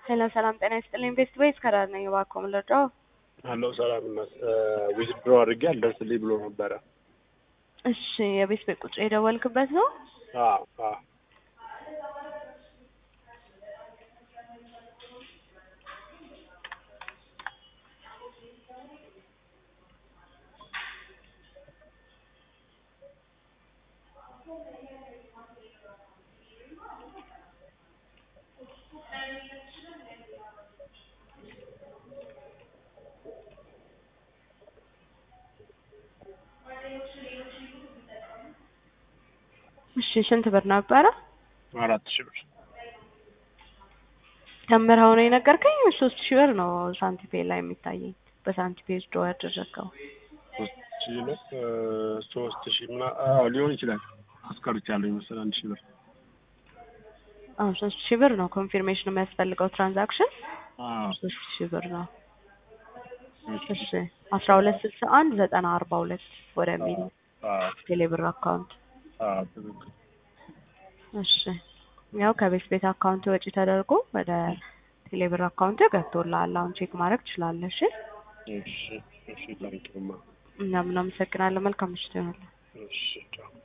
ሄሎ ሰላም ጤና ይስጥልኝ። ቤስት ቤስ ከዳር ነኝ። እባክዎ ምን ልርዳዎ? አለው ሰላም እናት ዊዝድሮ አድርጌ አልደርስልኝ ብሎ ነበረ። እሺ የቤት ቤት ቁጥር የደወልክበት ነው? አዎ አዎ እሺ ስንት ብር ነበረ? አራት ሺህ ብር ከምርኸው ነው የነገርከኝ? ሶስት ሺህ ብር ነው ሳንቲፔ ላይ የሚታየኝ በሳንቲፔ ዶ ያደረገው ሶስት ሺህ ነው ሶስት ሺህ ምና አዎ ሊሆን ይችላል። አስቀርቻለሁ ይመስል አንድ ሺህ ብር አዎ ሶስት ሺህ ብር ነው ኮንፊርሜሽን የሚያስፈልገው ትራንዛክሽን አዎ ሶስት ሺህ ብር ነው። እሺ እሺ አስራ ሁለት ስልሳ አንድ ዘጠና አርባ ሁለት ወደሚል አዎ ቴሌብር አካውንት አዎ ትክክል እሺ ያው ከቤት ቤት አካውንት ወጪ ተደርጎ ወደ ቴሌብር አካውንት ገብቶልሃል። አሁን ቼክ ማድረግ ትችላለህ። እሺ እሺ እሺ ታንኪዩማ እኛም እናመሰግናለን። መልካም ምሽት ይሆናል። እሺ ቻው